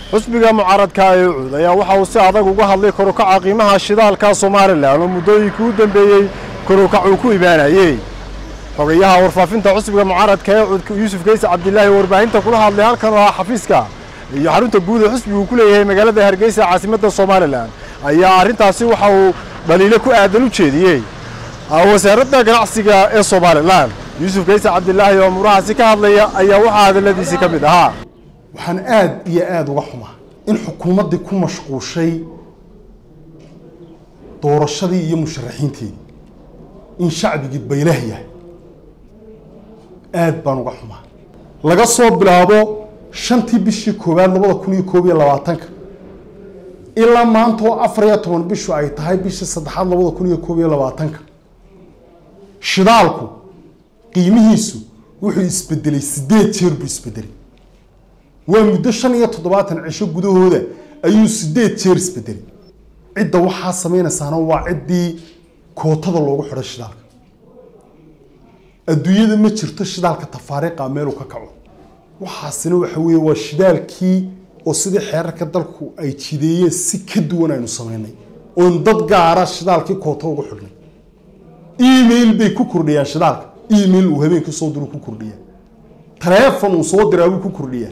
xusbiga mucaaradka ee ucud ayaa waxa uu si adag uga hadlay korukaca qiimaha shidaalka somalilan oo muddooyinkii u dambeeyey korukac uu ku imaanayey xogayaha warfaafinta xusbiga mucaaradka ee ucud yuusuf geyse cabdilaahi warbaahinta kula hadlay halkan oo ah xafiiska iyo xarunta guud ee xusbigu ku leeyahay magaalada hargeysa caasimadda somalilan ayaa arrintaasi waxa uu dhaliilo ku aadan u jeediyey wasaaradda ganacsiga ee somalilan yuusuf geyse cabdilaahi oo murahaasi ka hadlaya ayaa waxaa hadalladiisii ka mid ahaa waxaan aada iyo aada uga xumaa in xukuumaddii ku mashquushay doorashadii iyo musharaxiinteedii in shacbigii baylah yahay aada baan uga xumaa laga soo bilaabo shantii bishii koowaad labada kun iyo koob iyo labaatanka ilaa maanta oo afar iyo toban bishu ay tahay bishii saddexaad labada kun iyo koob iyo labaatanka shidaalku qiimihiisu wuxuu isbedelay sideed jeer buu isbedelay waa muddo shan iyo toddobaatan cisho gudahooda ayuu sideed jeer isbedelay cidda waxaa sameynaysaana waa ciddii kootada loogu xidhay shidaalka adduunyada ma jirto shidaalka tafaariiqa meeluu ka kaco waxaasina waxa weeye waa shidaalkii oo sidii xeerarka dalku ay jideeyeen si ka duwan aynu sameynay oon dad gaara shidaalkii koota ugu xidhnay email bay ku kordhiyaan shidaalka email uu habeenkii soo diru ku kordhiyaa taleefon uu soo diraa buu ku kordhiyaa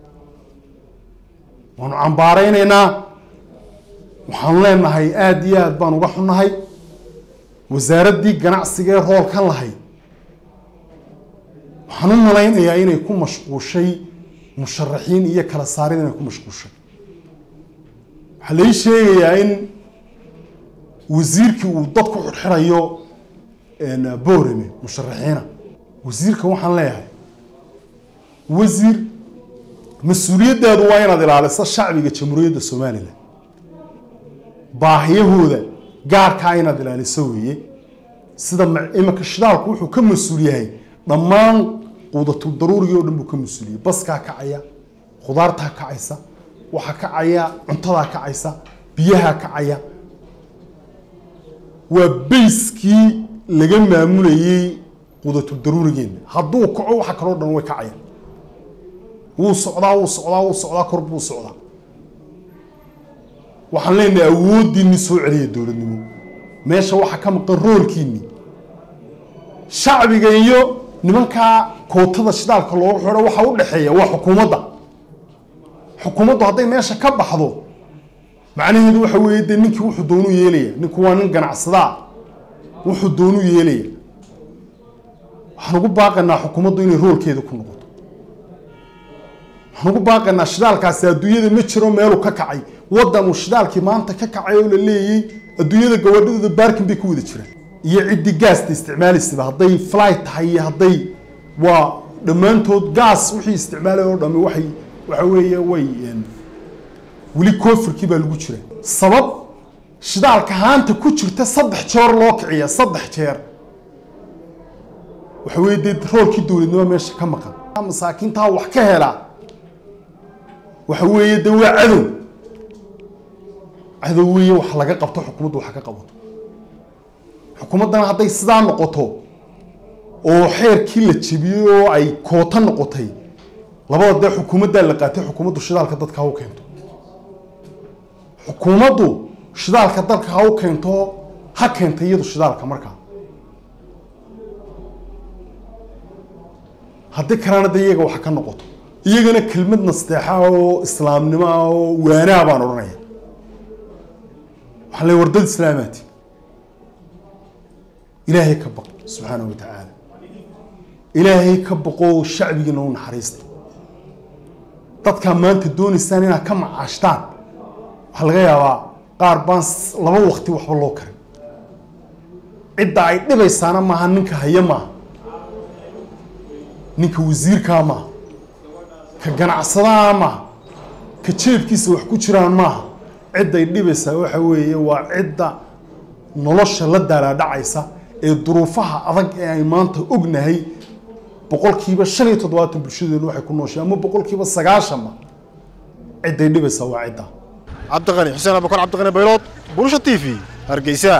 waanu cambaaraynaynaa waxaanu leenahay aada iyo aad baan uga xunnahay wasaaraddii ganacsiga ee roolkan lahayd waxaan u malaynayaa inay ku mashquushay musharaxiin iyo kala saarid inay ku mashquushay waxaa lai sheegayaa in wasiirkii uu dad ku xidxirayo boorame musharaxiina wasiirka waxaan leeyahay wasiir mas-uuliyaddaadu waa inaad ilaaliso shacbiga jamhuuriyadda somalilan baahiyahooda gaarkaa inaad ilaaliso weeye sida iminka shidaalku wuxuu ka mas-uul yahay dhammaan quudatul daruurigii o dhan buu ka mas-uuliyey baskaa kacaya khudaartaa kacaysa waxaa kacaya cuntadaa kacaysa biyahaa kacaya waa bayskii laga maamulayey quudatul daruurigeena hadduu kaco waxa kaloo dhan way kacaya wuu socdaa wuu socdaa wuu socdaa kor buu socdaa waxaan leenahay awooddiinni soo celiya dowladnimo meesha waxaa ka maqan roolkiinni shacbiga iyo nimankaa kootada shidaalka loogu xidho waxa u dhexeeya waa xukuumadda xukuumaddu hadday meesha ka baxdo macnaheedu waxa weeye dee ninkii wuxuu doonuu yeelaya ninku waa nin ganacsadaa wuxuu doonuu yeelaya waxaan ugu baaqaynaa xukuumaddu inay roolkeeda ku noqoto waxaan ugu baaqaynaa shidaalkaasi adduunyada ma jiro meeluu ka kacay waddan uu shidaalkii maanta ka kacay oo la leeyey adduunyada gabadhadooda baarkin bay ku wada jiraan iyo ciddii gaasta isticmaalaysaba hadday flight tahay iyo hadday waa dhammaantood gaas wixii isticmaalay oo dhami waxay waxa weeye way weli koofirkii baa lagu jira sabab shidaalka haanta ku jirta saddex jeer loo kiciya saddex jeer waxa weeye dee roolkii dowladnimo meesha ka maqan masaakiintaa wax ka helaa waxa weeye dee waa cadow cadow weeye wax laga qabto xukuumaddu wax ka qabato xukuumaddana hadday sidaa noqoto oo xeerkii la jebiyey oo ay koota noqotay labada dee xukuumaddaa la qaatay xukuumaddu shidaalka dadka ha u keento xukuumaddu shidaalka dalka ha u keento ha keenta iyadu shidaalka markaa haddii kalena de iyaga wax ka noqoto iyagana kelmad nasteexa oo islaamnimo ah oo waanaa baan odhanaya waxaa le wardad islaamaati ilaahay ka baq subxaana wa tacaala ilaahay ka baqoo shacbigiina u naxariista dadkaa maanta doonaysaan inaad ka macaashtaan waxaa laga yaabaa qaar baan laba waqti waxba loo karin cidda ay dhibaysaana maaha ninka haya maaha ninka wasiirkaa maaha ka ganacsadaha maaha ka jeebkiisa wax ku jiraan maaha cidday dhibaysaa waxa weeye waa cidda nolosha la daalaadhacaysa ee duruufaha adag ee ay maanta ognahay boqolkiiba shan iyo toddobaatan bulshadeenu waxay ku nooshay ama boqolkiiba sagaashanba cidday dhibaysaa waa cidda cabdiqani xuseen abukar cabdiqani baylood bulsha t v hargeysa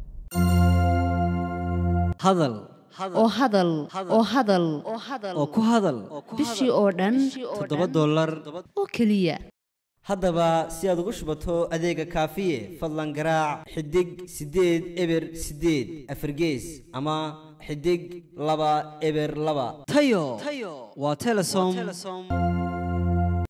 hadal oo hadal oo hadal oo ku hadal bishii oo dhan toddoba dollar oo keliya haddaba si aad ugu shubato adeega kaafiye fadlan garaac xidig siddeed eber siddeed afargees ama xidig laba eber laba tayo waa telesom